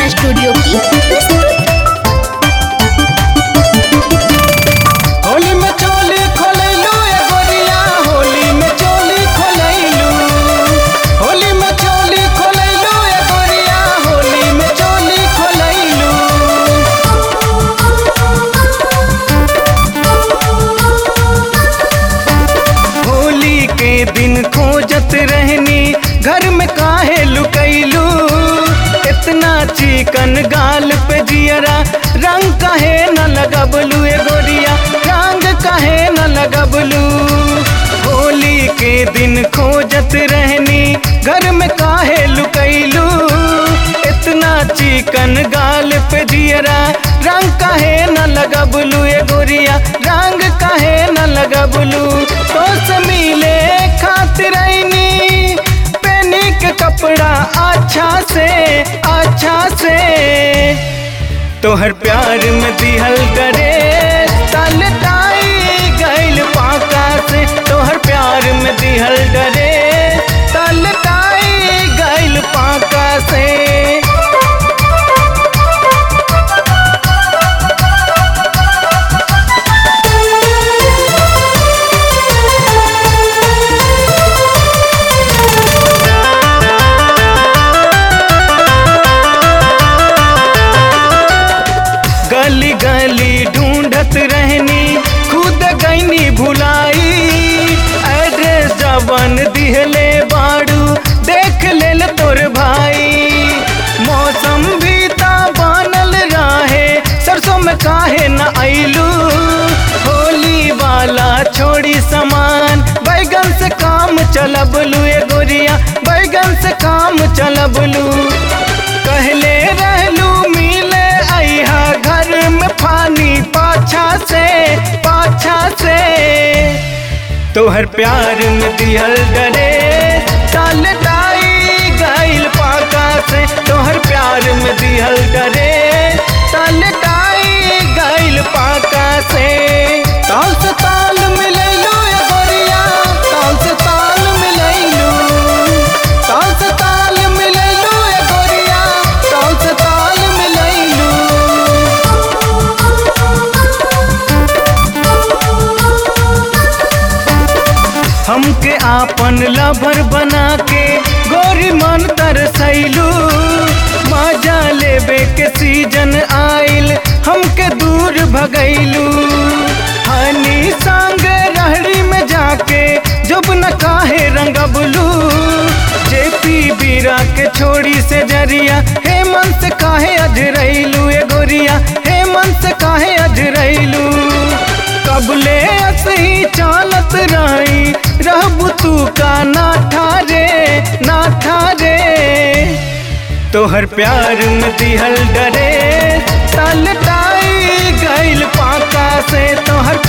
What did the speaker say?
गाना स्टूडियो की प्रस्तुति होली में चोली खोलैलू ए गोरिया होली में चोली खोलैलू होली में चोली खोलैलू ए गोरिया होली में चोली खोलैलू होली के दिन खोजत रहनी घर में काहे लुकैलू इतना चिकन गाल पे जियरा रंग काहे न लगबलू ए गोरिया रंग काहे न लगबलू होली के दिन खोजत रहनी घर में काहे लुकैलू इतना चिकन गाल पे जियरा रंग काहे न लगबलू ए गोरिया रंग काहे न लगबलू तो से मिले खातिर आईनी पेनी के कपड़ा अच्छा से अच्छा से तोहर प्यार में दिहल करे तल ताई गैल पाका से तोहर प्यार में दिहल डरे तल ताई गैल पाका से गली गली ढूंढत रहनी खुद गईनी भुलाई एड्रेस जवन दिहले बाड़ू देख लेल तोर भाई मौसम भी ता बनल रहे सरसों में काहे न आइलू होली वाला छोड़ी सामान बैगन से काम चलबलू ए गोरिया बैगन से काम चलबलू कहले रहलू मिले अहा घर में पानी पाछा से पाछा से तोहर प्यार में दिहल डरे तल ताई गैल पाका से तोहर प्यार में दिहल डरे तल ताई गैल पाका से ताल से ताल मिलैलू ए गोरिया ताल से ताल मिलैलू ताल से ताल मिलैलू ए गोरिया ताल से ताल मिलैलू हमके आपन लभर बना के गोरी मन तरसैलू मजा लेबे के सीजन आइल हमके दूर भगैलू हनी संग रहड़ी में जाके जब न काहे रंगबलू जेपी बीरा के छोड़ी से जरिया हेमंत से काहे अजरैलू ए गोरिया हेमंत से काहे अजरैलू कबले असही चालत रही रहबू तू का ना ठारे ना ठारे तोहर प्यार में दिहल डरे तल ताई गैल पाका से तोहर